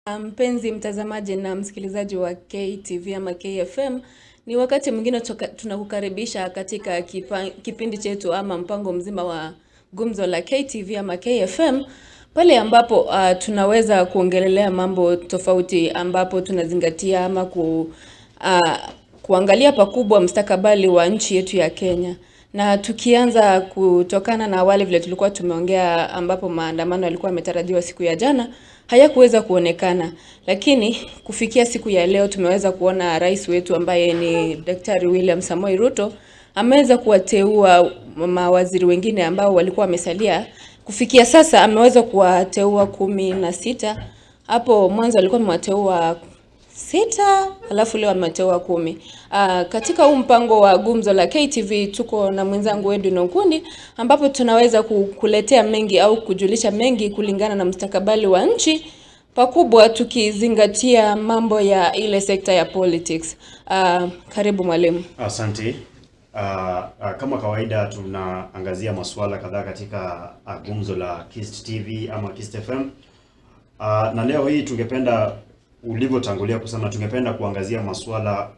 Mpenzi mtazamaji na msikilizaji wa KTV ama KFM, ni wakati mwingine toka- tunakukaribisha katika kipa, kipindi chetu ama mpango mzima wa gumzo la KTV ama KFM pale ambapo uh, tunaweza kuongelelea mambo tofauti ambapo tunazingatia ama ku, uh, kuangalia pakubwa mustakabali wa nchi yetu ya Kenya. Na tukianza kutokana na awali vile tulikuwa tumeongea, ambapo maandamano yalikuwa yametarajiwa siku ya jana, hayakuweza kuonekana, lakini kufikia siku ya leo tumeweza kuona rais wetu ambaye ni Daktari William Samoei Ruto ameweza kuwateua mawaziri wengine ambao walikuwa wamesalia. Kufikia sasa ameweza kuwateua kumi na sita. Hapo mwanzo alikuwa amewateua sita alafu leo ameteua kumi. Uh, katika huu mpango wa gumzo la KTV tuko na mwenzangu Edwin Okundi ambapo tunaweza kukuletea mengi au kujulisha mengi kulingana na mustakabali wa nchi pakubwa tukizingatia mambo ya ile sekta ya politics. Uh, karibu mwalimu. Asante. Uh, uh, kama kawaida tunaangazia masuala kadhaa katika uh, gumzo la Kist TV ama Kist FM. Uh, na leo hii tungependa ulivyotangulia kusema tungependa kuangazia masuala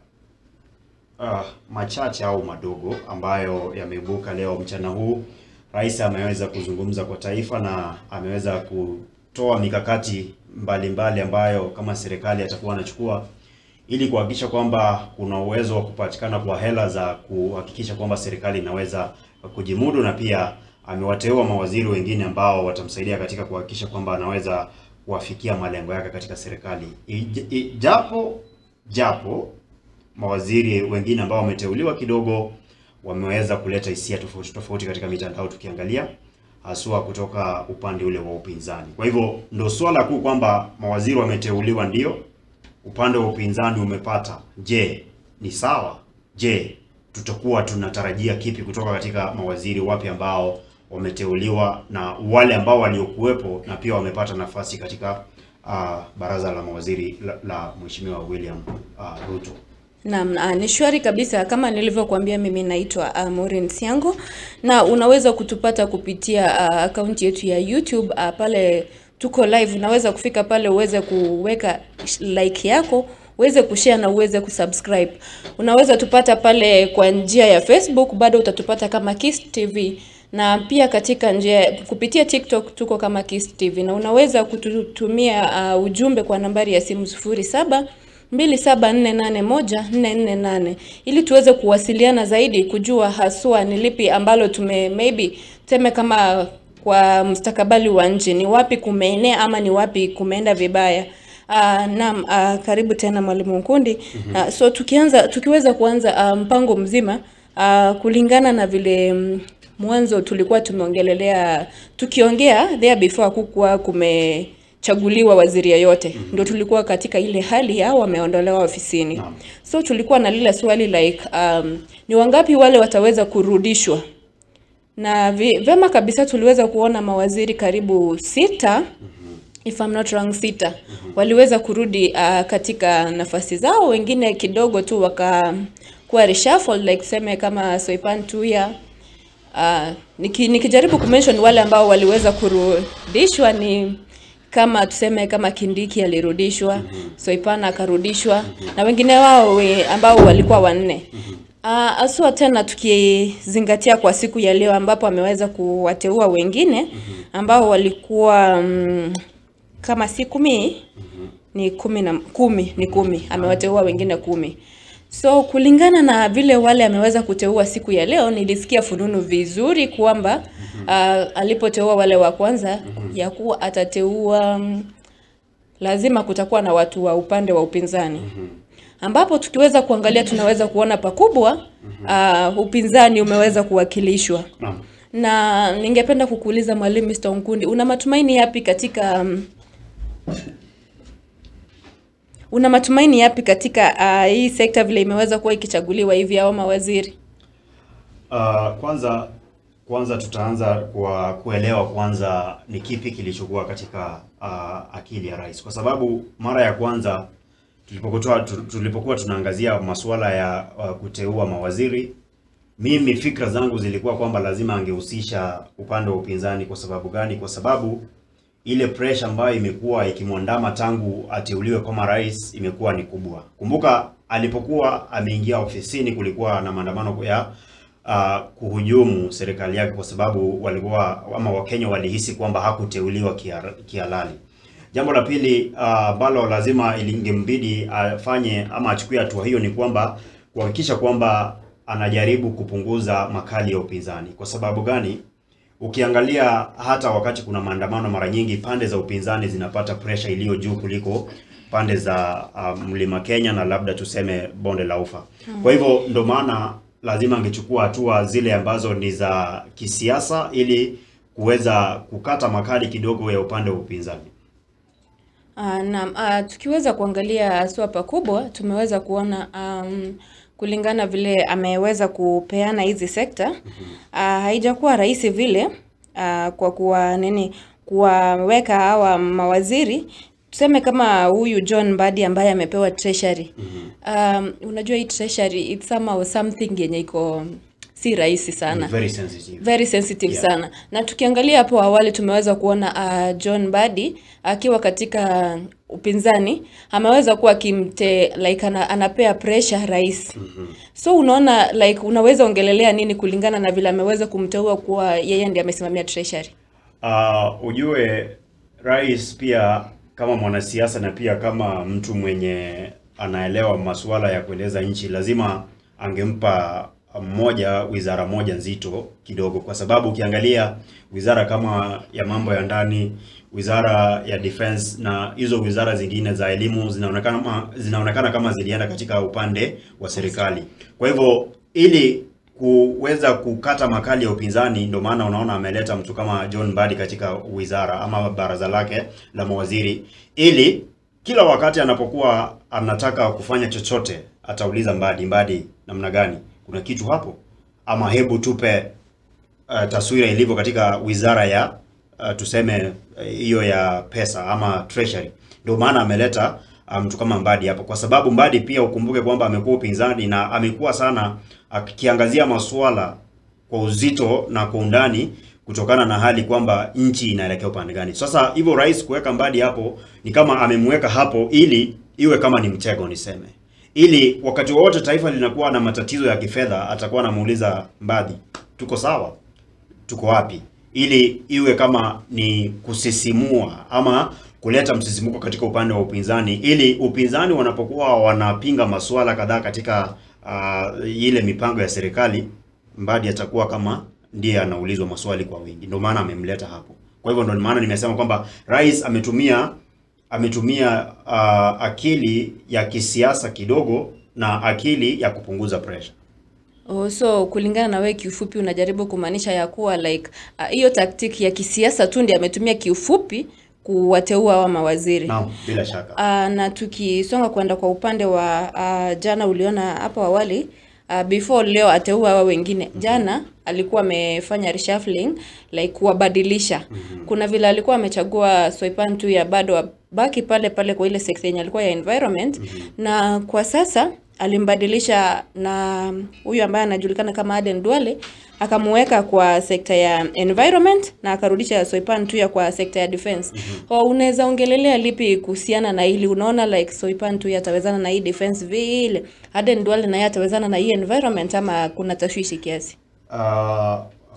uh, machache au madogo ambayo yameibuka leo mchana huu. Rais ameweza kuzungumza kwa taifa na ameweza kutoa mikakati mbalimbali mbali ambayo kama serikali atakuwa anachukua ili kuhakikisha kwamba kuna uwezo wa kupatikana kwa hela za kuhakikisha kwamba serikali inaweza kujimudu, na pia amewateua mawaziri wengine ambao watamsaidia katika kuhakikisha kwamba anaweza kuwafikia malengo yake katika serikali. Ij- i- Japo japo mawaziri wengine ambao wameteuliwa kidogo wameweza kuleta hisia tofauti tofauti katika mitandao tukiangalia haswa kutoka upande ule wa upinzani. Kwa hivyo ndo swala kuu kwamba mawaziri wameteuliwa ndio, upande wa upinzani umepata. Je, ni sawa? Je, tutakuwa tunatarajia kipi kutoka katika mawaziri wapi ambao wameteuliwa na wale ambao waliokuwepo na pia wamepata nafasi katika uh, baraza la mawaziri la, la Mheshimiwa William uh, Ruto. Naam, ah, ni shwari kabisa. Kama nilivyokuambia, mimi naitwa uh, Maureen Siango na unaweza kutupata kupitia uh, akaunti yetu ya YouTube uh, pale tuko live. Unaweza kufika pale uweze kuweka like yako uweze kushare na uweze kusubscribe. Unaweza tupata pale kwa njia ya Facebook, bado utatupata kama Kiss TV na pia katika njia kupitia TikTok tuko kama Kiss TV, na unaweza kututumia uh, ujumbe kwa nambari ya simu sufuri saba 27481448 ili tuweze kuwasiliana zaidi kujua haswa ni lipi ambalo tume maybe teme kama kwa mustakabali wa nchi ni wapi kumeenea ama ni wapi kumeenda vibaya. Uh, naam, uh, karibu tena mwalimu Nkundi. Uh, so tukianza tukiweza kuanza uh, mpango mzima uh, kulingana na vile mm, mwanzo tulikuwa tumeongelelea tukiongea there before kukuwa kume chaguliwa waziri yeyote mm -hmm. Ndio tulikuwa katika ile hali ya wameondolewa ofisini Naam. so tulikuwa na lile swali like um, ni wangapi wale wataweza kurudishwa na vi, vema kabisa tuliweza kuona mawaziri karibu sita if I'm not wrong sita waliweza kurudi uh, katika nafasi zao, wengine kidogo tu wakakuwa reshuffle like tuseme kama Soipan Tuya uh, niki, nikijaribu kumention wale ambao waliweza kurudishwa ni kama tuseme kama Kindiki alirudishwa, Soipan akarudishwa na wengine wao we, ambao walikuwa wanne. Uh, aswa tena tukizingatia kwa siku ya leo ambapo ameweza kuwateua wengine ambao walikuwa mm, kama si kumi ni kumi na kumi ni kumi amewateua wengine kumi so kulingana na vile wale ameweza kuteua siku ya leo nilisikia fununu vizuri kwamba uh, alipoteua wale wa kwanza ya kuwa atateua mm, lazima kutakuwa na watu wa upande wa upinzani ambapo tukiweza kuangalia tunaweza kuona pakubwa uh, upinzani umeweza kuwakilishwa Naam. na ningependa kukuuliza mwalimu Mr. Nkundi, una matumaini yapi katika um, una matumaini yapi katika uh, hii sekta vile imeweza kuwa ikichaguliwa hivi au mawaziri? Uh, kwanza kwanza tutaanza kwa kuelewa kwanza ni kipi kilichokuwa katika uh, akili ya rais, kwa sababu mara ya kwanza tulipokuwa tulipokuwa tunaangazia masuala ya uh, kuteua mawaziri, mimi fikra zangu zilikuwa kwamba lazima angehusisha upande wa upinzani. Kwa sababu gani? Kwa sababu ile pressure ambayo imekuwa ikimwandama tangu ateuliwe kama rais imekuwa ni kubwa. Kumbuka alipokuwa ameingia ofisini, kulikuwa na maandamano ya uh, kuhujumu serikali yake kwa sababu walikuwa ama Wakenya walihisi kwamba hakuteuliwa kia- kihalali. Jambo la pili ambalo uh, lazima ilingembidi afanye ama achukue hatua hiyo ni kwamba kuhakikisha kwamba anajaribu kupunguza makali ya upinzani. Kwa sababu gani? Ukiangalia hata wakati kuna maandamano, mara nyingi pande za upinzani zinapata pressure iliyo juu kuliko pande za uh, mlima Kenya na labda tuseme bonde la Ufa. Kwa hivyo ndo maana lazima angechukua hatua zile ambazo ni za kisiasa ili kuweza kukata makali kidogo ya upande wa upinzani. Uh, naam, uh, tukiweza kuangalia haswa pakubwa tumeweza kuona um, kulingana vile ameweza kupeana hizi sekta uh, haijakuwa rahisi vile uh, kwa kuwa nini kuwaweka hawa mawaziri tuseme kama huyu John Mbadi ambaye amepewa treasury. Um, unajua hii treasury it's somehow something yenye iko si rahisi sana Very sensitive. very sensitive Yeah. sana na tukiangalia hapo awali tumeweza kuona uh, John Mbadi akiwa katika upinzani ameweza kuwa akimte like ana, anapea pressure rais so unaona like unaweza ongelelea nini kulingana na vile ameweza kumteua kuwa yeye ndiye amesimamia treasury Uh, ujue rais pia kama mwanasiasa na pia kama mtu mwenye anaelewa masuala ya kueleza nchi, lazima angempa mmoja wizara moja nzito kidogo, kwa sababu ukiangalia wizara kama ya mambo ya ndani, wizara ya defense na hizo wizara zingine za elimu zinaonekana kama, zinaonekana kama zilienda katika upande wa serikali. Kwa hivyo ili kuweza kukata makali ya upinzani, ndio maana unaona ameleta mtu kama John Mbadi katika wizara ama baraza lake la mawaziri, ili kila wakati anapokuwa anataka kufanya chochote atauliza Mbadi, Mbadi, namna gani? Kuna kitu hapo? Ama hebu tupe uh, taswira ilivyo katika wizara ya uh, tuseme uh, hiyo ya pesa ama treasury. Ndio maana ameleta uh, mtu kama Mbadi hapo, kwa sababu Mbadi pia ukumbuke kwamba amekuwa upinzani na amekuwa sana akiangazia masuala kwa uzito na kwa undani kutokana na hali kwamba nchi inaelekea upande gani. Sasa hivyo rais kuweka Mbadi hapo ni kama amemweka hapo ili iwe kama ni mtego niseme, ili wakati wowote taifa linakuwa na matatizo ya kifedha atakuwa anamuuliza Mbadi, tuko sawa, tuko wapi, ili iwe kama ni kusisimua ama kuleta msisimuko katika upande wa upinzani, ili upinzani wanapokuwa wanapinga masuala kadhaa katika uh, ile mipango ya serikali, Mbadi atakuwa kama ndiye anaulizwa maswali kwa wingi. Ndio maana amemleta hapo. Kwa hivyo ndio maana nimesema kwamba rais ametumia ametumia uh, akili ya kisiasa kidogo na akili ya kupunguza pressure. Oh, so kulingana na wewe kiufupi unajaribu kumaanisha ya kuwa like ah, hiyo taktiki ya kisiasa tu ndiye ametumia kiufupi kuwateua hawa mawaziri. Naam, bila shaka. Uh, na tukisonga kwenda kwa upande wa uh, jana uliona hapo awali uh, before leo ateua hawa wengine jana alikuwa amefanya reshuffling like kuwabadilisha kuna vile alikuwa amechagua Soipan tu ya bado baki pale pale kwa ile sekta yenye alikuwa ya environment na kwa sasa alimbadilisha na huyu ambaye anajulikana kama Aden Duale akamuweka kwa sekta ya environment na akarudisha Soipan Tuya kwa sekta ya defense. Mm unaweza ongelelea lipi kuhusiana na hili? Unaona like Soipan Tuya atawezana na hii defense vile, Aden Duale naye atawezana na hii environment ama kuna tashwishi kiasi? Uh,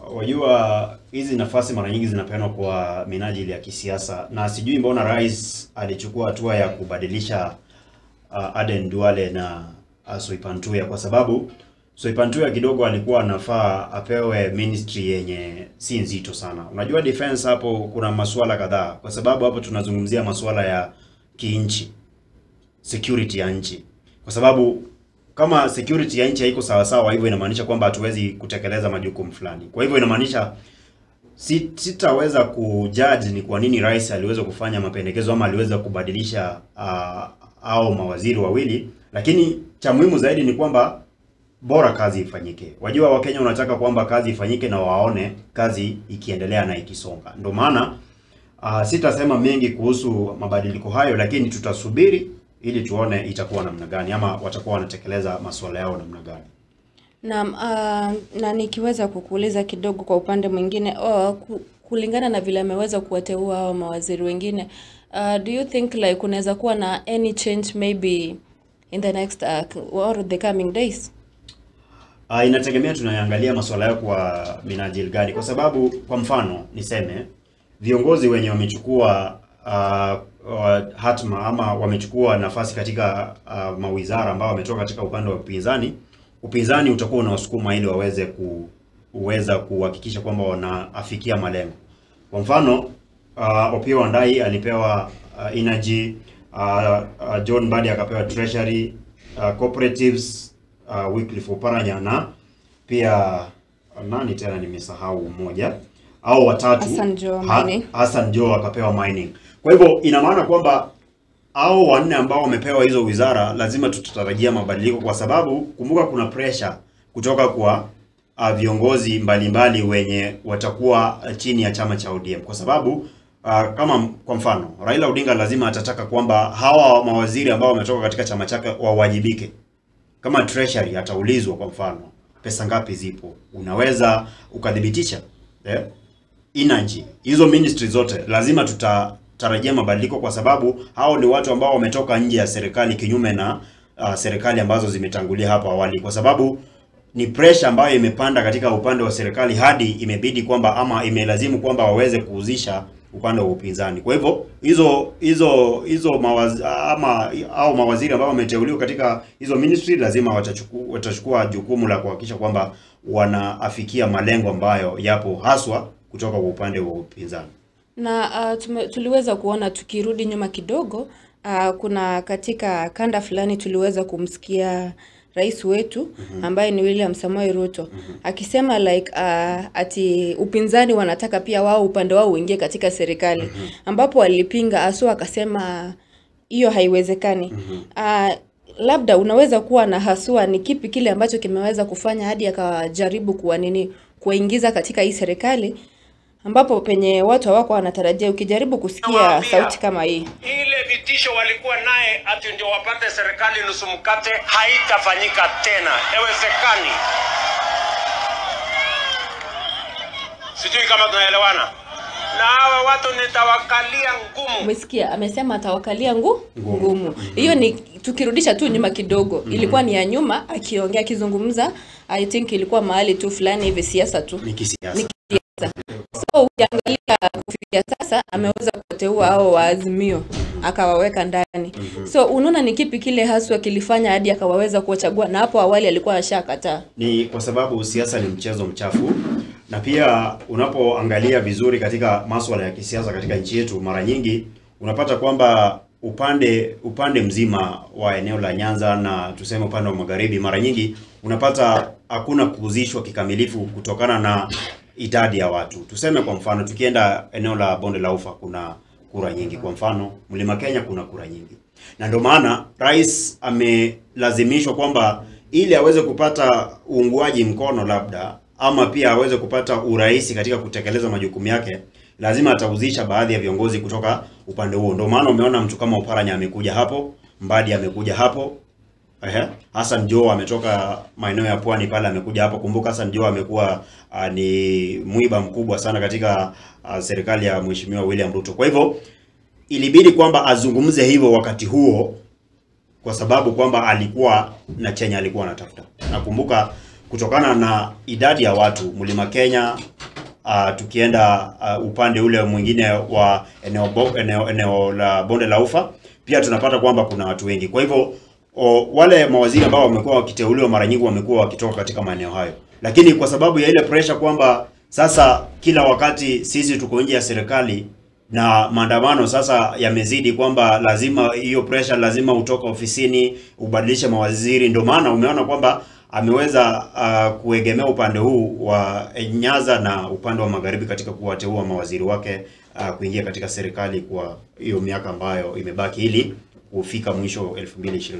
wajua hizi nafasi mara nyingi zinapeanwa kwa minajili ya kisiasa, na sijui mbona rais alichukua hatua ya kubadilisha uh, Aden Duale na uh, Soipan Tuya kwa sababu Soipan Tuya kidogo alikuwa anafaa apewe ministry yenye si nzito sana. Unajua defense hapo kuna masuala kadhaa, kwa sababu hapo tunazungumzia masuala ya kiinchi, security ya nchi, kwa sababu kama security ya nchi haiko sawa sawa, hivyo inamaanisha kwamba hatuwezi kutekeleza majukumu fulani. Kwa hivyo inamaanisha si, sitaweza kujudge ni kwa nini rais aliweza kufanya mapendekezo ama aliweza kubadilisha uh, au mawaziri wawili, lakini cha muhimu zaidi ni kwamba bora kazi ifanyike. Wajua Wakenya wanataka kwamba kazi ifanyike na waone kazi ikiendelea na ikisonga. Ndio maana uh, sitasema mengi kuhusu mabadiliko hayo, lakini tutasubiri ili tuone itakuwa namna gani ama watakuwa wanatekeleza masuala yao namna gani. Naam, uh, na nikiweza kukuuliza kidogo kwa upande mwingine oh, ku, kulingana na vile ameweza kuwateua hao mawaziri wengine uh, do you think like kunaweza kuwa na any change maybe in the next uh, or the coming days Uh, inategemea tunaangalia masuala yao kwa minajili gani, kwa sababu kwa mfano niseme viongozi wenye wamechukua uh, uh, hatma ama wamechukua nafasi katika uh, mawizara ambao wametoka katika upande wa upinzani, upinzani utakuwa unawasukuma ili waweze kuweza kuhakikisha kwamba wanaafikia malengo. Kwa mfano uh, Opiyo Wandayi alipewa uh, energy uh, uh, John Mbadi akapewa treasury uh, cooperatives uh, Wycliffe Oparanya na pia nani tena nimesahau mmoja au watatu Hassan Joho Ha- mining. Hassan Joho akapewa mining. Kwa hivyo ina maana kwamba hao wanne ambao wamepewa hizo wizara lazima tutatarajia mabadiliko, kwa sababu kumbuka, kuna pressure kutoka kwa uh, viongozi mbalimbali wenye watakuwa uh, chini ya chama cha ODM, kwa sababu uh, kama kwa mfano Raila Odinga lazima atataka kwamba hawa mawaziri ambao wametoka katika chama chake wawajibike kama treasury ataulizwa kwa mfano pesa ngapi zipo, unaweza ukadhibitisha eh? Energy, hizo ministry zote lazima tutatarajia mabadiliko, kwa sababu hao ni watu ambao wametoka nje ya serikali, kinyume na uh, serikali ambazo zimetangulia hapo awali, kwa sababu ni pressure ambayo imepanda katika upande wa serikali hadi imebidi kwamba ama imelazimu kwamba waweze kuuzisha upande wa upinzani. Kwa hivyo hizo hizo hizo mawaz, ama au mawaziri ambao wameteuliwa katika hizo ministry lazima watachukua watachukua jukumu la kuhakikisha kwamba wanaafikia malengo ambayo yapo haswa kutoka kwa upande wa upinzani. na uh, tume, tuliweza kuona tukirudi nyuma kidogo uh, kuna katika kanda fulani tuliweza kumsikia rais wetu ambaye ni William Samoei Ruto akisema like uh, ati upinzani wanataka pia wao upande wao uingie katika serikali ambapo alipinga asu akasema hiyo haiwezekani. Uh, labda unaweza kuwa na haswa ni kipi kile ambacho kimeweza kufanya hadi akajaribu kuwa nini kuwaingiza katika hii serikali ambapo penye watu hawako wanatarajia. Ukijaribu kusikia Nawaambia. sauti kama hii, ile vitisho walikuwa naye ati ndio wapate serikali nusu mkate haitafanyika tena, haiwezekani. Sijui kama tunaelewana. Na hawa watu nitawakalia ngumu. umesikia amesema atawakalia ngu ngumu. Hiyo ni tukirudisha tu nyuma kidogo, ilikuwa ni ya nyuma, akiongea akizungumza, I think ilikuwa mahali tu fulani hivi siasa tu Ni kisiasa. Ni kisiasa. So ukiangalia kufikia sasa ameweza kuwateua hao wa Azimio akawaweka ndani. So unaona ni kipi kile haswa kilifanya hadi akawaweza kuwachagua, na hapo awali alikuwa ashakataa. Ni kwa sababu siasa ni mchezo mchafu, na pia unapoangalia vizuri katika masuala ya kisiasa katika nchi yetu, mara nyingi unapata kwamba upande upande mzima wa eneo la Nyanza na tuseme upande wa magharibi, mara nyingi unapata hakuna kuhusishwa kikamilifu kutokana na idadi ya watu. Tuseme kwa mfano, tukienda eneo la bonde la Ufa kuna kura nyingi. Kwa mfano, Mlima Kenya kuna kura nyingi, na ndio maana rais amelazimishwa kwamba ili aweze kupata uungwaji mkono labda ama pia aweze kupata urahisi katika kutekeleza majukumu yake, lazima atahusisha baadhi ya viongozi kutoka upande huo. Ndio maana umeona mtu kama Oparanya amekuja hapo, Mbadi amekuja hapo, Ehe. Hassan Joho ametoka maeneo ya pwani pale amekuja hapa. Kumbuka Hassan Joho amekuwa uh, ni mwiba mkubwa sana katika uh, serikali ya Mheshimiwa William Ruto. Kwa hivyo ilibidi kwamba azungumze hivyo wakati huo kwa sababu kwamba alikuwa na chenye alikuwa anatafuta. Nakumbuka kutokana na idadi ya watu Mlima Kenya uh, tukienda uh, upande ule mwingine wa eneo, bo, eneo, eneo la bonde la Ufa pia tunapata kwamba kuna watu wengi. Kwa hivyo o, wale mawaziri ambao wamekuwa wakiteuliwa mara nyingi wamekuwa wakitoka katika maeneo hayo, lakini kwa sababu ya ile pressure kwamba sasa kila wakati sisi tuko nje ya serikali na maandamano sasa yamezidi, kwamba lazima hiyo pressure, lazima utoka ofisini ubadilishe mawaziri. Ndio maana umeona kwamba ameweza uh, kuegemea upande huu wa Nyanza na upande wa magharibi katika kuwateua mawaziri wake uh, kuingia katika serikali kwa hiyo miaka ambayo imebaki ili kufika mwisho 2027.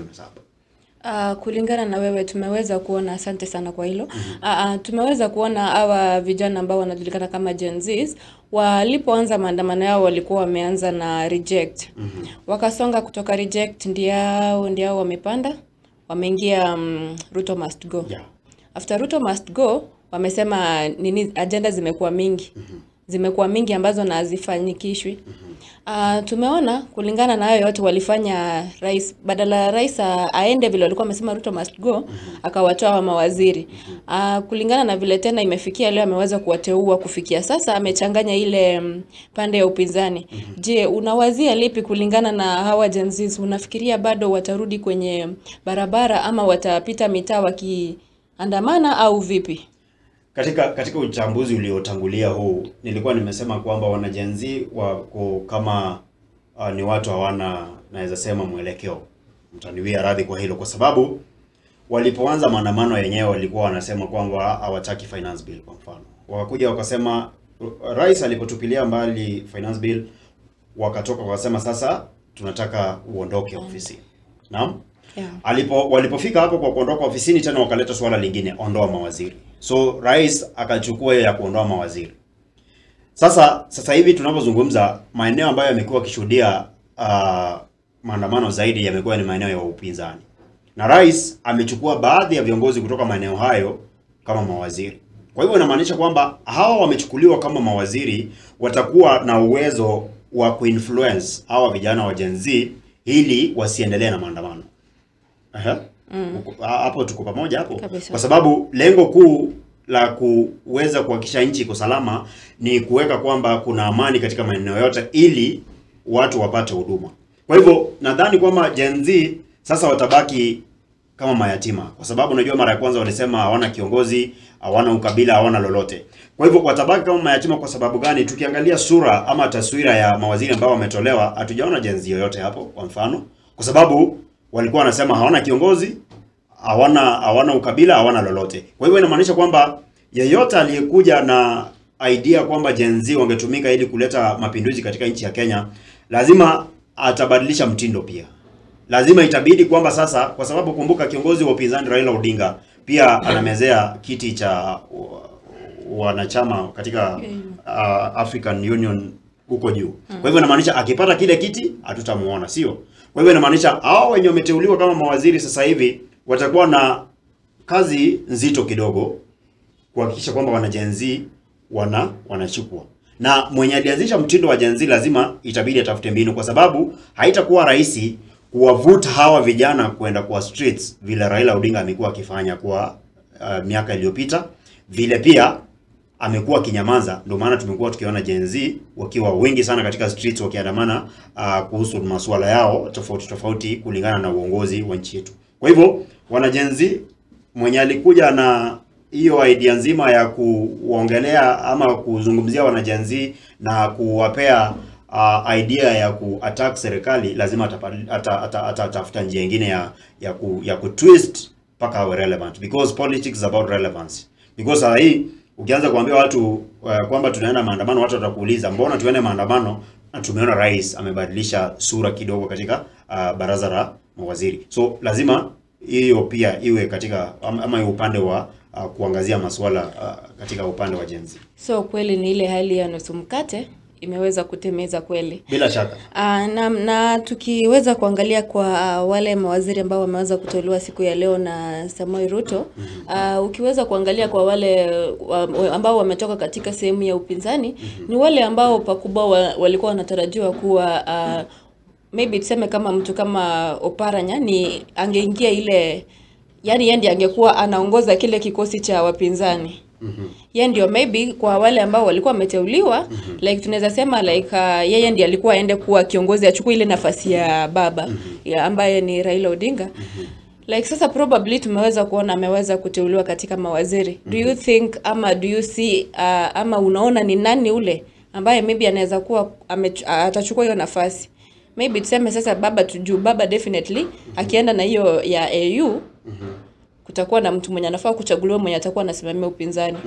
Uh, kulingana na wewe tumeweza kuona, asante sana kwa hilo. Uh, uh, tumeweza kuona hawa vijana ambao wanajulikana kama Gen Zs walipoanza maandamano yao walikuwa wameanza na reject. Wakasonga kutoka reject ndiao ndiao wamepanda wameingia um, Ruto must go. Yeah. After Ruto must go wamesema nini, agenda zimekuwa mingi zimekuwa mingi ambazo na hazifanyikishwi. Uh, tumeona kulingana na hayo yote walifanya rais badala ya rais a- aende vile walikuwa wamesema Ruto must go akawatoa wa mawaziri. Uh, kulingana na vile tena imefikia leo ameweza kuwateua kufikia sasa amechanganya ile mm, pande ya upinzani. Je, unawazia lipi kulingana na hawa Gen Zs? Unafikiria bado watarudi kwenye barabara ama watapita mitaa wakiandamana au vipi? Katika katika uchambuzi uliotangulia huu nilikuwa nimesema kwamba wanajenzi wako kama uh, ni watu hawana naweza sema mwelekeo. Mtaniwia radhi kwa hilo, kwa sababu walipoanza maandamano yenyewe walikuwa wanasema kwamba hawataki finance bill. Kwa mfano, wakakuja wakasema, rais alipotupilia mbali finance bill, wakatoka wakasema sasa tunataka uondoke ofisi. Naam. Yeah. Alipo walipofika hapo kwa kuondoka ofisini tena wakaleta swala lingine, ondoa mawaziri. So rais akachukua hiyo ya kuondoa mawaziri. Sasa sasa hivi tunapozungumza, maeneo ambayo yamekuwa yakishuhudia uh, maandamano zaidi yamekuwa ni maeneo ya upinzani, na rais amechukua baadhi ya viongozi kutoka maeneo hayo kama mawaziri. Kwa hivyo inamaanisha kwamba hawa wamechukuliwa kama mawaziri, watakuwa na uwezo wa kuinfluence hawa vijana wa Gen Z ili wasiendelee na maandamano. Aha. Uko- ha- Hapo tuko pamoja hapo, Kabisa. kwa sababu lengo kuu la kuweza kuhakikisha nchi iko salama ni kuweka kwamba kuna amani katika maeneo yote ili watu wapate huduma. Kwa hivyo nadhani kwamba Gen Z sasa watabaki kama mayatima, kwa sababu unajua mara ya kwanza walisema hawana kiongozi, hawana ukabila, hawana lolote. Kwa hivyo watabaki kama mayatima. Kwa sababu gani? Tukiangalia sura ama taswira ya mawaziri ambao wametolewa, hatujaona Gen Z yoyote hapo, kwa mfano, kwa sababu walikuwa wanasema hawana kiongozi, hawana hawana ukabila, hawana lolote. Kwa hivyo inamaanisha kwamba yeyote aliyekuja na idea kwamba Gen Z wangetumika ili kuleta mapinduzi katika nchi ya Kenya, lazima atabadilisha mtindo pia. Lazima itabidi kwamba sasa, kwa sababu kumbuka, kiongozi wa upinzani Raila Odinga pia anamezea kiti cha wa- wanachama katika uh, African Union huko juu. Kwa hivyo inamaanisha akipata kile kiti hatutamuona, sio? Kwa hivyo inamaanisha hao wenye wameteuliwa kama mawaziri sasa hivi watakuwa na kazi nzito kidogo kuhakikisha kwamba wana Gen Z wana wanachukua na mwenye alianzisha mtindo wa Gen Z lazima itabidi atafute mbinu, kwa sababu haitakuwa rahisi kuwavuta hawa vijana kwenda kwa streets vile Raila Odinga amekuwa akifanya kwa uh, miaka iliyopita, vile pia amekuwa akinyamaza. Ndio maana tumekuwa tukiona Gen Z wakiwa wengi sana katika streets wakiandamana uh, kuhusu masuala yao tofauti tofauti kulingana na uongozi wa nchi yetu. Kwa hivyo wana Gen Z mwenye alikuja na hiyo idea nzima ya kuongelea ama kuzungumzia wana Gen Z na kuwapea uh, idea ya kuattack serikali, lazima atapa- ata- ata- ata- atafuta njia nyingine ya ya ku, ya kutwist mpaka awe relevant because politics is about relevance. Because saa hii ukianza kuambia watu uh, kwamba tunaenda maandamano, watu watakuuliza mbona tuende maandamano na tumeona rais amebadilisha sura kidogo katika uh, baraza la mawaziri. So lazima hiyo pia iwe katika ama ama iwe upande wa uh, kuangazia masuala uh, katika upande wa Gen Z. So kweli ni ile hali ya nusu mkate imeweza kutemeza kweli. Bila shaka. Uh, na, na tukiweza kuangalia kwa uh, wale mawaziri ambao wameweza kuteuliwa siku ya leo na Samoei Ruto uh, ukiweza kuangalia kwa wale wa, wa- ambao wametoka katika sehemu ya upinzani ni wale ambao pakubwa wa, walikuwa wanatarajiwa kuwa uh, maybe tuseme kama mtu kama Oparanya ni angeingia ile yani yeye ndiye angekuwa anaongoza kile kikosi cha wapinzani yeye ndio maybe kwa wale ambao walikuwa wameteuliwa like tunaweza sema like uh, yeye ndiye alikuwa aende kuwa kiongozi achukue ile nafasi ya baba ya ambaye ni Raila Odinga like sasa probably tumeweza kuona ameweza kuteuliwa katika mawaziri do you think ama do you see uh, ama unaona ni nani ule ambaye maybe anaweza kuwa ame, atachukua hiyo nafasi maybe tuseme sasa baba tujuu baba definitely akienda na hiyo ya AU kutakuwa na mtu mwenye anafaa kuchaguliwa mwenye atakuwa anasimamia upinzani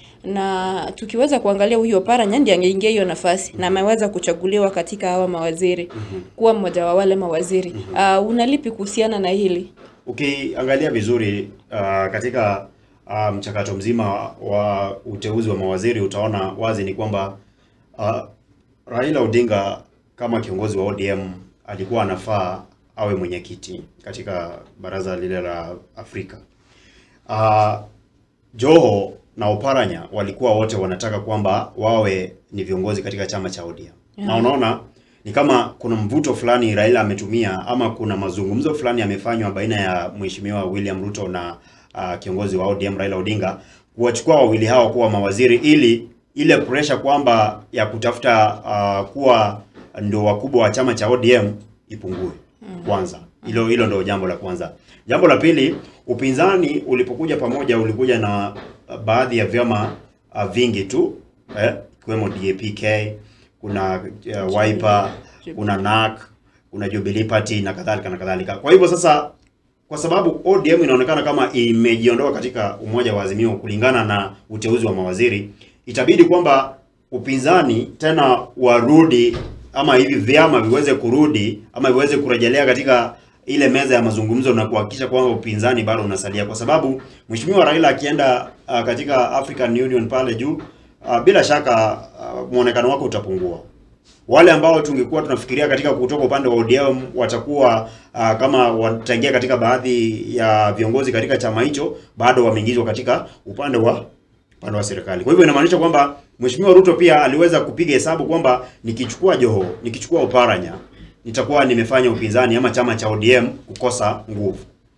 na tukiweza kuangalia huyo Oparanya ndiye angeingia hiyo nafasi na ameweza kuchaguliwa katika hawa mawaziri kuwa mmoja wa wale mawaziri uh, unalipi kuhusiana na hili Ukiangalia vizuri uh, katika uh, mchakato mzima wa uteuzi wa mawaziri utaona wazi ni kwamba uh, Raila Odinga kama kiongozi wa ODM alikuwa anafaa awe mwenyekiti katika baraza lile la Afrika. Uh, Joho na Oparanya walikuwa wote wanataka kwamba wawe ni viongozi katika chama cha ODM. Na unaona ni kama kuna mvuto fulani Raila ametumia ama kuna mazungumzo fulani yamefanywa baina ya Mheshimiwa William Ruto na uh, kiongozi wa ODM Raila Odinga kuwachukua wawili hawa kuwa mawaziri ili ile pressure kwamba ya kutafuta uh, kuwa ndio wakubwa wa chama cha ODM ipungue kwanza. Hilo hilo ndio jambo la kwanza. Jambo la pili, upinzani ulipokuja pamoja ulikuja na uh, baadhi ya vyama uh, vingi tu eh, ikiwemo DAPK, kuna uh, Wiper, kuna NARC, kuna Jubilee Party na kadhalika na kadhalika. Kwa hivyo sasa kwa sababu ODM inaonekana kama imejiondoa katika umoja wa Azimio kulingana na uteuzi wa mawaziri, itabidi kwamba upinzani tena warudi ama hivi vyama viweze kurudi ama viweze kurejelea katika ile meza ya mazungumzo na kuhakikisha kwamba upinzani bado unasalia, kwa sababu Mheshimiwa Raila akienda uh, katika African Union pale juu uh, bila shaka uh, muonekano wake utapungua wale ambao tungekuwa tunafikiria katika kutoka upande wa ODM watakuwa uh, kama wataingia katika baadhi ya viongozi katika chama hicho, bado wameingizwa katika upande wa upande wa serikali. Kwa hivyo inamaanisha kwamba Mheshimiwa Ruto pia aliweza kupiga hesabu kwamba nikichukua Joho, nikichukua Oparanya, nitakuwa nimefanya upinzani ama chama cha ODM kukosa nguvu.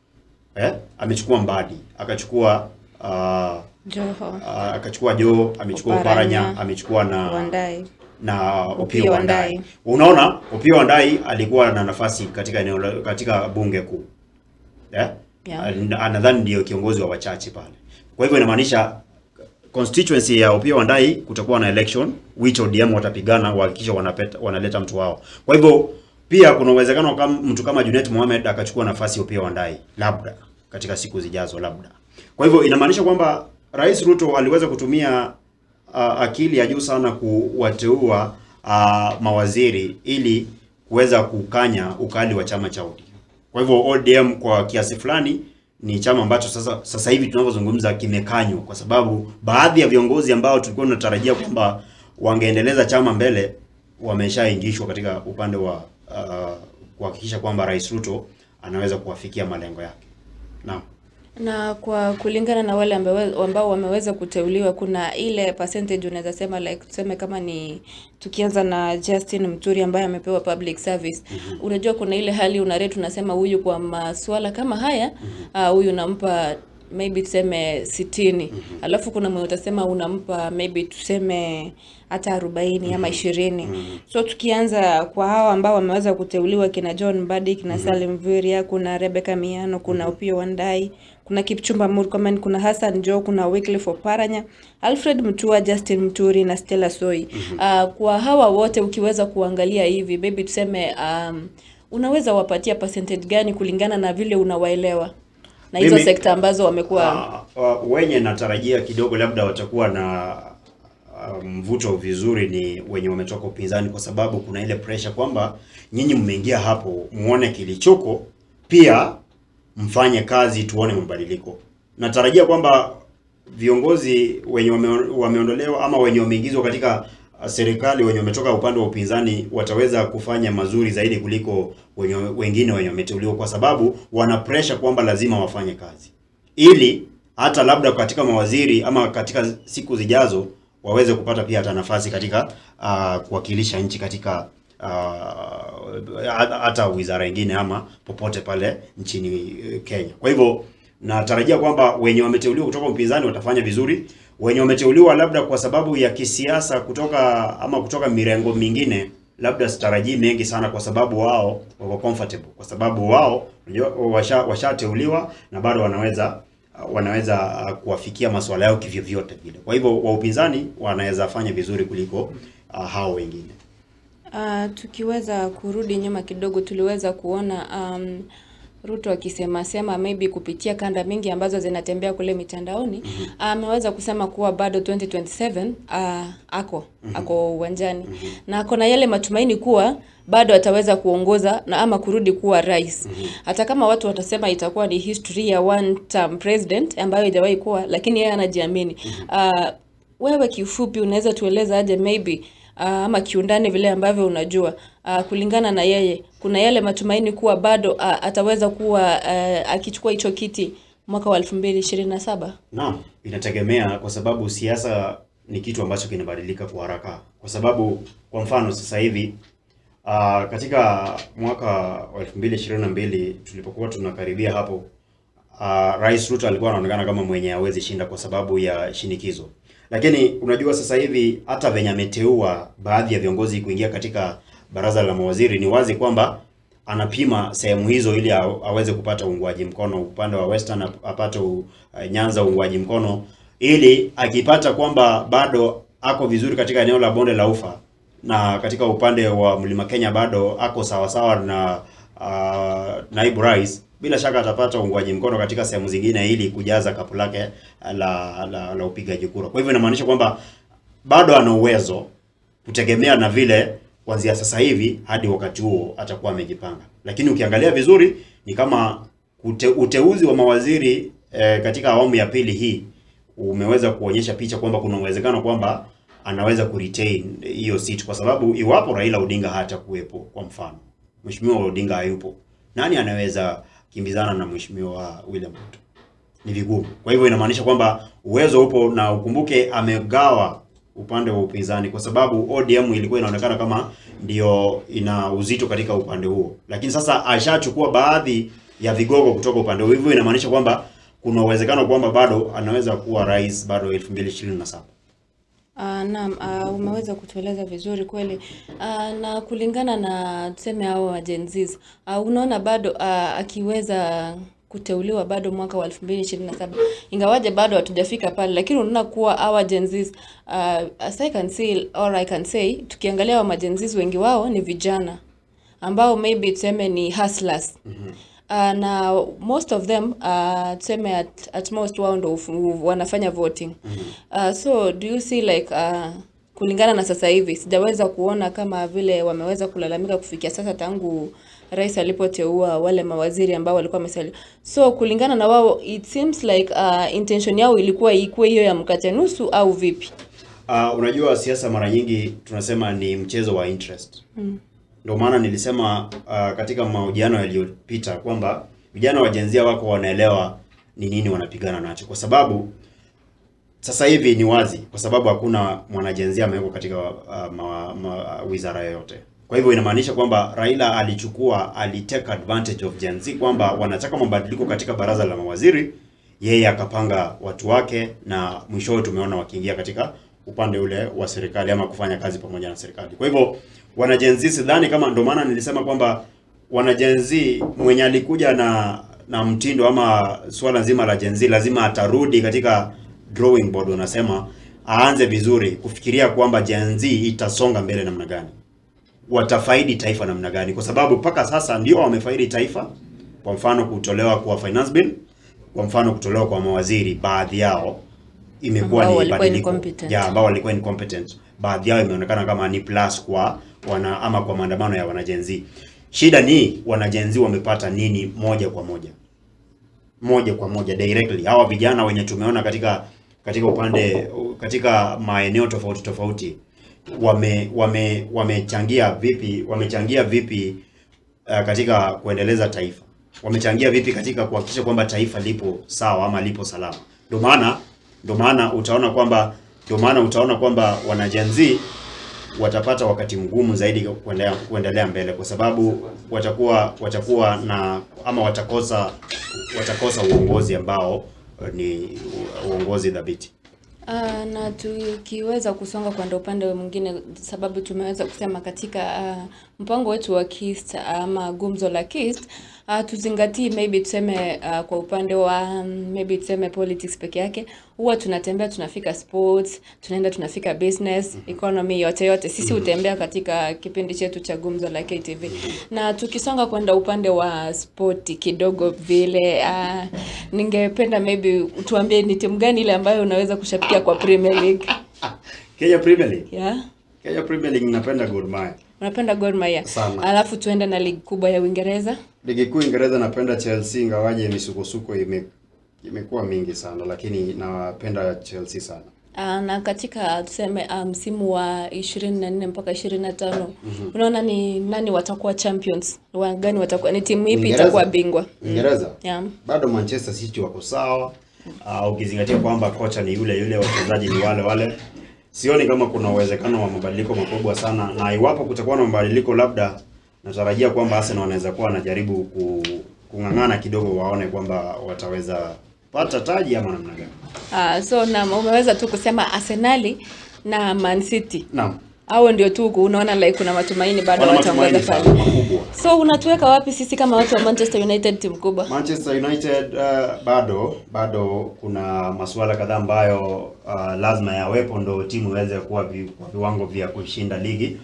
Eh? Amechukua Mbadi, akachukua uh, Joho, uh, akachukua Joho, amechukua Oparanya, Oparanya, amechukua na Wandai. na Opiyo Opiyo Wandayi. Wandayi. Unaona, Opiyo Wandayi alikuwa na nafasi katika eneo la- katika bunge kuu. Eh? Yeah. An- Nadhani ndio kiongozi wa wachache pale. Kwa hivyo inamaanisha constituency ya Opiyo Wandayi kutakuwa na election which ODM watapigana kuhakikisha wanapeta wanaleta mtu wao. Kwa hivyo pia kuna uwezekano kama mtu kama Junet Mohamed akachukua nafasi ya Opiyo Wandayi labda katika siku zijazo labda. Kwa hivyo inamaanisha kwamba Rais Ruto aliweza kutumia uh, akili ya juu sana kuwateua uh, mawaziri ili kuweza kukanya ukali wa chama cha ODM. Kwa hivyo ODM kwa kiasi fulani ni chama ambacho sasa sasa hivi tunavyozungumza kimekanywa, kwa sababu baadhi ya viongozi ambao tulikuwa tunatarajia kwamba wangeendeleza chama mbele wameshaingishwa katika upande wa uh, kuhakikisha kwamba Rais Ruto anaweza kuwafikia malengo yake. Naam. na kwa kulingana na wale ambawe- ambao wameweza kuteuliwa kuna ile percentage unaweza sema like tuseme kama ni tukianza na Justin Muturi ambaye amepewa public service unajua kuna ile hali unarate unasema huyu kwa masuala kama haya ah, huyu unampa maybe tuseme sitini alafu kuna mwenye utasema unampa maybe tuseme hata arobaini ama ishirini so tukianza kwa hawa ambao wameweza kuteuliwa kina John Mbadi kina Salim Vuria kuna Rebecca Miano kuna Opiyo Wandayi kuna Kipchumba Murkomen kuna Hassan Joho kuna Wycliffe Oparanya Alfred Mutua Justin Muturi na Stella Soi Ah, kwa hawa wote ukiweza kuangalia hivi maybe tuseme um, unaweza wapatia percentage gani kulingana na vile unawaelewa na hizo Mimi- sekta ambazo wamekuwa Uh, uh, wenye natarajia kidogo labda watakuwa na uh, mvuto vizuri ni wenye wametoka upinzani, kwa sababu kuna ile pressure kwamba nyinyi mmeingia hapo muone kilichoko, pia mfanye kazi tuone mabadiliko. Natarajia kwamba viongozi wenye wame, wameondolewa ama wenye wameingizwa katika uh, serikali wenye wametoka upande wa upinzani wataweza kufanya mazuri zaidi kuliko wenye, wengine wenye wameteuliwa, kwa sababu wana pressure kwamba lazima wafanye kazi ili hata labda katika mawaziri ama katika siku zijazo waweze kupata pia hata nafasi katika uh, kuwakilisha nchi katika uh, hata wizara nyingine ama popote pale nchini eh, Kenya. Kwa hivyo natarajia kwamba wenye wameteuliwa kutoka upinzani watafanya vizuri, wenye wameteuliwa labda kwa sababu ya kisiasa kutoka ama kutoka mirengo mingine labda sitarajii mengi sana, kwa sababu wao wako comfortable, kwa sababu wao unajua, washa washateuliwa na bado wanaweza wanaweza uh, kuwafikia masuala yao kivyovyote vile. Kwa hivyo wa upinzani wanaweza fanya vizuri kuliko uh, hao wengine. Uh, tukiweza kurudi nyuma kidogo tuliweza kuona um, Ruto akisema sema maybe kupitia kanda mingi ambazo zinatembea kule mitandaoni ameweza kusema kuwa bado 2027 uh, ako ako uwanjani na ako na yale matumaini kuwa bado ataweza kuongoza na ama kurudi kuwa rais hata kama watu watasema itakuwa ni history ya one term president ambayo haijawahi kuwa lakini yeye anajiamini uh, wewe kiufupi unaweza tueleza aje maybe uh, ama kiundani vile ambavyo unajua uh, kulingana na yeye kuna yale matumaini kuwa bado uh, ataweza kuwa uh, akichukua hicho kiti mwaka wa 2027? Naam, inategemea kwa sababu siasa ni kitu ambacho kinabadilika kwa haraka. Kwa sababu kwa mfano sasa hivi uh, katika mwaka wa 2022 tulipokuwa tunakaribia hapo uh, Rais Ruto alikuwa anaonekana kama mwenye hawezi shinda kwa sababu ya shinikizo. Lakini unajua sasa hivi hata venye ameteua baadhi ya viongozi kuingia katika baraza la mawaziri ni wazi kwamba anapima sehemu hizo ili aw- aweze kupata uungwaji mkono upande wa Western ap- apate u, uh, Nyanza uungwaji mkono ili akipata kwamba bado ako vizuri katika eneo la bonde la ufa na katika upande wa mlima Kenya bado ako sawasawa na uh, naibu rais, bila shaka atapata uungwaji mkono katika sehemu zingine ili kujaza kapu lake la, la, la upigaji kura. Kwa hivyo inamaanisha kwamba bado ana uwezo kutegemea na vile kuanzia sasa hivi hadi wakati huo atakuwa amejipanga. Lakini ukiangalia vizuri ni kama ute, uteuzi wa mawaziri eh, katika awamu ya pili hii umeweza kuonyesha picha kwamba kuna uwezekano kwamba anaweza kuretain hiyo seat kwa sababu iwapo Raila Odinga hata kuwepo, kwa mfano Mheshimiwa Odinga hayupo, nani anaweza kimbizana na Mheshimiwa William Ruto? Ni vigumu. Kwa hivyo inamaanisha kwamba uwezo upo, na ukumbuke amegawa upande wa upinzani kwa sababu ODM ilikuwa inaonekana kama ndio ina uzito katika upande huo, lakini sasa ashachukua baadhi ya vigogo kutoka upande huo, hivyo inamaanisha kwamba kuna uwezekano kwamba bado anaweza kuwa rais bado 2027. Uh, naam, uh, umeweza kutueleza vizuri kweli. Uh, na kulingana na tuseme hao wa Gen Zs, uh, unaona bado uh, akiweza kuteuliwa bado mwaka wa 2027 ingawaje bado hatujafika pale, lakini unaona kuwa hawa Gen Zs uh, as I can see or I can say, tukiangalia wa Gen Zs wengi wao ni vijana ambao maybe tuseme ni hustlers uh, na most of them uh, tuseme at, at most wao ndo ufu- wanafanya voting uh, so do you see like uh, kulingana na sasa hivi sijaweza kuona kama vile wameweza kulalamika kufikia sasa tangu rais alipoteua wale mawaziri ambao walikuwa wamesalia so kulingana na wao it seems like uh, intention yao ilikuwa ikuwe hiyo ya mkate nusu au vipi Uh, unajua siasa mara nyingi tunasema ni mchezo wa interest. mm. Ndio maana nilisema uh, katika mahojiano yaliyopita kwamba vijana wa Gen Z wako wanaelewa ni nini wanapigana nacho, kwa sababu sasa hivi ni wazi, kwa sababu hakuna mwana Gen Z amewekwa katika uh, ma, ma, wizara yoyote. Kwa hivyo inamaanisha kwamba Raila alichukua alitake advantage of Gen Z kwamba wanataka mabadiliko katika baraza la mawaziri, yeye akapanga watu wake, na mwishowe tumeona wakiingia katika upande ule wa serikali ama kufanya kazi pamoja na serikali. Kwa hivyo wana Gen Z sidhani kama, ndio maana nilisema kwamba wana Gen Z mwenye alikuja na na mtindo ama swala zima la Gen Z lazima atarudi katika drawing board, unasema aanze vizuri kufikiria kwamba Gen Z itasonga mbele namna gani, watafaidi taifa namna gani, kwa sababu mpaka sasa ndio wamefaidi taifa. Kwa mfano kutolewa kwa finance bill, kwa mfano kutolewa kwa mawaziri, baadhi yao imekuwa Ambao ni walikuwa badiliko incompetent. ya ambao walikuwa incompetent, baadhi yao imeonekana kama ni plus kwa wana ama kwa maandamano ya wana Gen Z. Shida ni wana Gen Z wamepata nini moja kwa moja moja kwa moja directly. Hawa vijana wenye tumeona katika katika upande katika maeneo tofauti tofauti wame wame wamechangia vipi wamechangia vipi uh, katika kuendeleza taifa wamechangia vipi katika kuhakikisha kwamba taifa lipo sawa ama lipo salama. Ndio maana ndio maana utaona kwamba ndio maana utaona kwamba wana Gen Z watapata wakati mgumu zaidi kuendelea kuendelea mbele kwa sababu watakuwa watakuwa na ama watakosa watakosa uongozi ambao eh, ni uongozi dhabiti. Uh, na tukiweza kusonga kwenda upande mwingine, sababu tumeweza kusema katika uh, mpango wetu wa KIST ama gumzo la KIST uh, tuzingatii maybe tuseme uh, kwa upande wa um, maybe tuseme politics peke yake, huwa tunatembea tunafika sports, tunaenda tunafika business, economy, yote yote sisi hutembea katika kipindi chetu cha gumzo la KTV, na tukisonga kwenda upande wa spoti kidogo vile uh, ningependa maybe tuambie ni timu gani ile ambayo unaweza kushabikia kwa Premier League Kenya Premier League. yeah? Kenya Premier League napenda Gor Mahia. Unapenda Gor Mahia, Sana. alafu tuende na ligi kubwa ya Uingereza. Ligi kuu Uingereza napenda Chelsea ingawaje misukosuko ime imekuwa mingi sana lakini napenda Chelsea sana. Uh, na katika tuseme uh, msimu wa 24 mpaka 25 unaona ni nani watakuwa champions wa gani watakuwa ni timu ipi Uingereza? itakuwa bingwa Uingereza yeah. bado Manchester City wako sawa. Uh, ukizingatia kwamba kocha ni yule yule, wachezaji ni wale wale, sioni kama kuna uwezekano wa mabadiliko makubwa sana, na iwapo kutakuwa na mabadiliko, labda natarajia kwamba Arsenal wanaweza kuwa wanajaribu ku, kung'ang'ana kidogo, waone kwamba wataweza pata taji ama namna gani. Uh, so na umeweza tu kusema Arsenali na Man City Naam, hao ndio tu unaona like kuna matumaini bado wana wataongoza matumaini pale sana makubwa. so unatuweka wapi sisi kama watu wa Manchester United timu kubwa Manchester United uh, bado bado kuna masuala kadhaa ambayo uh, lazima yawepo ndo timu iweze kuwa vi, kwa viwango vya kushinda ligi.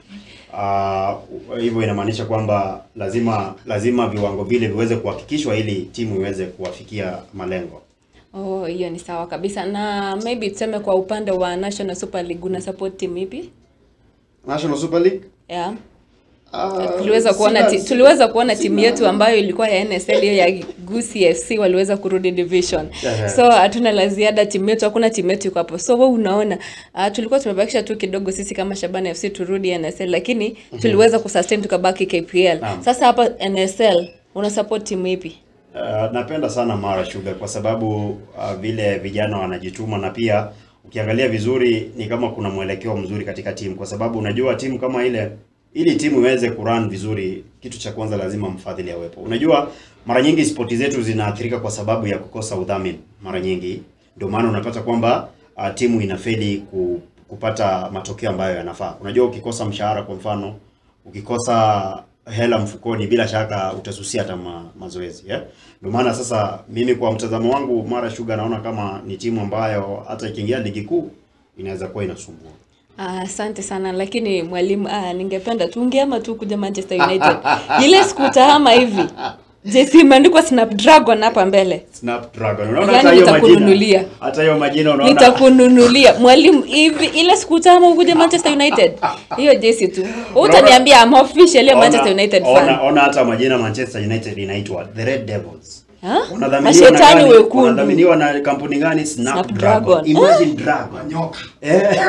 Uh, hivyo inamaanisha kwamba lazima lazima viwango vile viweze kuhakikishwa ili timu iweze kuwafikia malengo. Oh, hiyo ni sawa kabisa. Na maybe tuseme kwa upande wa National Super League una support timu ipi? National Super League Yeah. uh, Tuliweza kuona sina- ti, tuliweza kuona timu sina- yetu ambayo ilikuwa ya NSL hiyo ya Gusii FC waliweza kurudi division. Ehe. So hatuna la ziada timu yetu, hakuna timu yetu iko hapo. So wewe unaona uh, tulikuwa tumebakisha tu kidogo sisi kama Shabana FC turudi NSL lakini tuliweza kusustain tukabaki KPL. Naam. Sasa hapa NSL una support timu ipi? Uh, napenda sana Mara Sugar kwa sababu uh, vile vijana wanajituma na pia ukiangalia vizuri ni kama kuna mwelekeo mzuri katika timu, kwa sababu unajua timu kama ile, ili timu iweze kurun vizuri, kitu cha kwanza lazima mfadhili awepo. Unajua mara nyingi spoti zetu zinaathirika kwa sababu ya kukosa udhamini. Mara nyingi ndio maana unapata kwamba uh, timu inafeli ku, kupata matokeo ambayo yanafaa. Unajua ukikosa mshahara kwa mfano, ukikosa hela mfukoni bila shaka utasusia hata ma, mazoezi yeah? Ndio maana sasa mimi kwa mtazamo wangu Mara Sugar naona kama ni timu ambayo hata ikiingia ligi kuu inaweza kuwa inasumbua. Ah, Asante sana lakini mwalimu, ah, ningependa tu ungeama tu kuja Manchester United. Ile siku utahama hivi. JC imeandikwa Snapdragon hapa mbele. Snapdragon. Unaona Yaani hata hiyo nitakununulia. majina. Hata hiyo majina unaona. Nitakununulia. Mwalimu hivi ile siku utahama ukuje Manchester United. Hiyo JC tu. Wewe Utaniambia I'm officially a Ona- Manchester United ona, fan. Ona hata majina Manchester United inaitwa The Red Devils. Ha? Wanadhaminiwa na Mashetani gani? wekundu. Wanadhaminiwa na kampuni gani? Snapdragon. Snapdragon. Imagine dragon. Nyoka. Eh.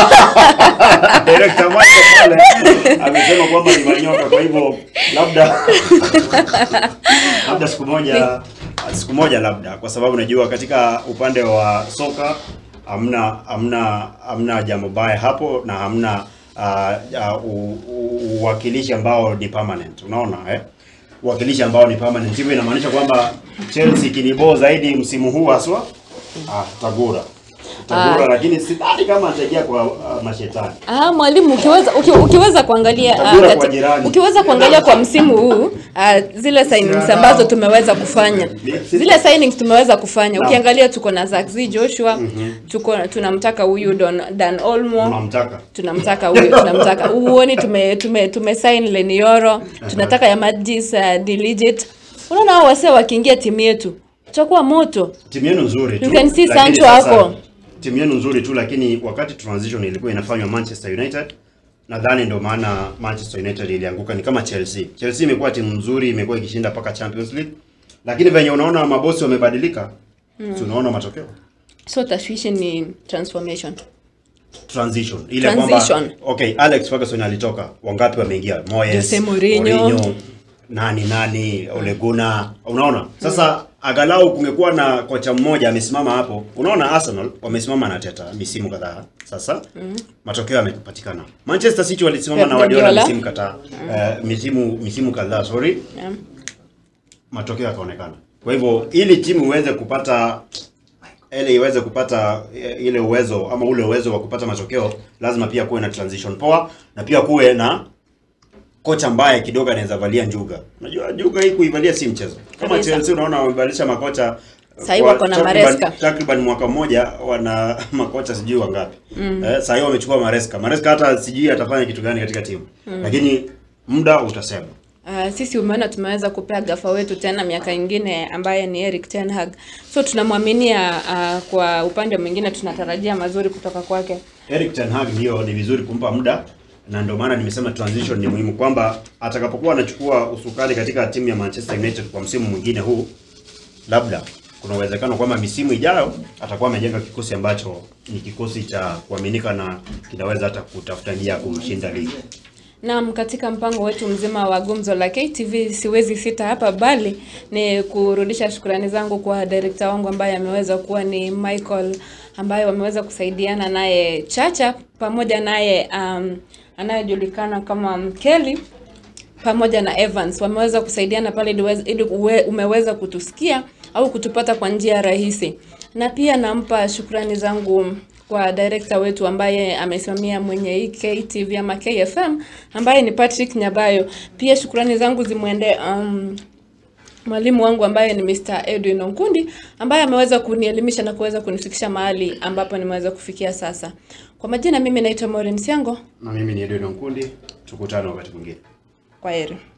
Director wake pale amesema kwamba ni manyoka kwa hivyo labda labda siku moja siku moja labda kwa sababu najua katika upande wa soka hamna hamna hamna jambo baya hapo na hamna uh, uh, u- u- uwakilishi ambao ni permanent unaona eh uwakilishi ambao ni permanent hivyo inamaanisha kwamba Chelsea kiniboo zaidi msimu huu haswa ah tagura tagura Ah. lakini sidhani kama ataingia kwa uh, mashetani Ah, mwalimu ukiweza uki, ukiweza kuangalia ah, Tabora kwa kati- jirani. ukiweza kuangalia kwa msimu huu ah, zile signings ambazo tumeweza kufanya zile signings tumeweza kufanya Naam. ukiangalia tuko na Zaxi Joshua tuko tunamtaka huyu Don, Dan Olmo unamtaka tunamtaka huyu tunamtaka uoni tume tume tumesign Lenioro tunataka ya Magis uh, Diligit unaona hao wasee wakiingia timu yetu tutakuwa moto timu yenu nzuri tu You can see lakini Sancho sasa, hapo. timu yenu nzuri tu lakini wakati transition ilikuwa inafanywa Manchester United nadhani ndio maana Manchester United ilianguka ni kama Chelsea Chelsea imekuwa timu nzuri imekuwa ikishinda mpaka Champions League lakini venye unaona mabosi wamebadilika mm. unaona matokeo so tashwishi ni transformation transition ile Transition. kwamba okay Alex Ferguson alitoka wangapi wameingia Moyes Jose Mourinho. nani nani Ole Gunnar unaona sasa angalau kungekuwa na kocha mmoja amesimama hapo unaona Arsenal wamesimama na Teta misimu kadhaa sasa matokeo yamepatikana Manchester City walisimama Pep na Guardiola Guardiola. misimu kadhaa eh, misimu misimu kadhaa sorry yeah. matokeo yakaonekana. Kwa hivyo ili timu iweze kupata ile iweze kupata eh, ile uwezo ama ule uwezo wa kupata matokeo, lazima pia kuwe na transition poa na pia kuwe na kocha ambaye kidogo anaweza valia njuga. Unajua njuga hii kuivalia si mchezo. Kama Kabisa. Chelsea unaona wamebadilisha makocha Sahii kwa wako na takriban- Maresca. Takriban mwaka mmoja wana makocha sijui wangapi. Eh, sahii wamechukua Maresca. Maresca hata sijui atafanya kitu gani katika timu. Lakini muda utasema. Uh, sisi umeona tumeweza kupea gafa wetu tena miaka ingine ambaye ni Eric Ten Hag. So tunamwaminia uh, kwa upande mwingine tunatarajia mazuri kutoka kwake. Eric Ten Hag ndio ni vizuri kumpa muda na ndio maana nimesema transition ni muhimu kwamba atakapokuwa anachukua usukani katika timu ya Manchester United kwa msimu mwingine huu labda kuna uwezekano kwamba misimu ijayo atakuwa amejenga kikosi ambacho ni kikosi cha kuaminika na kinaweza hata kutafuta njia ya kumshinda ligi. Naam, katika mpango wetu mzima wa gumzo la KTV siwezi sita hapa, bali ni kurudisha shukrani zangu kwa director wangu ambaye ameweza kuwa ni Michael, ambaye wameweza kusaidiana naye Chacha pamoja naye um, anayejulikana kama Mkeli pamoja na Evans wameweza kusaidiana pale ili uweze- ili uwe- umeweza kutusikia au kutupata kwa njia rahisi, na pia nampa shukrani zangu kwa director wetu ambaye amesimamia mwenye hii KTV ama KFM ambaye ni Patrick Nyabayo. Pia shukrani zangu zimwende um, mwalimu wangu ambaye ni Mr. Edwin Onkundi ambaye ameweza kunielimisha na kuweza kunifikisha mahali ambapo nimeweza kufikia sasa. Kwa majina mimi naitwa Maureen Siango. Na mimi ni Edwin Nkundi, tukutane wakati mwingine. Kwa heri.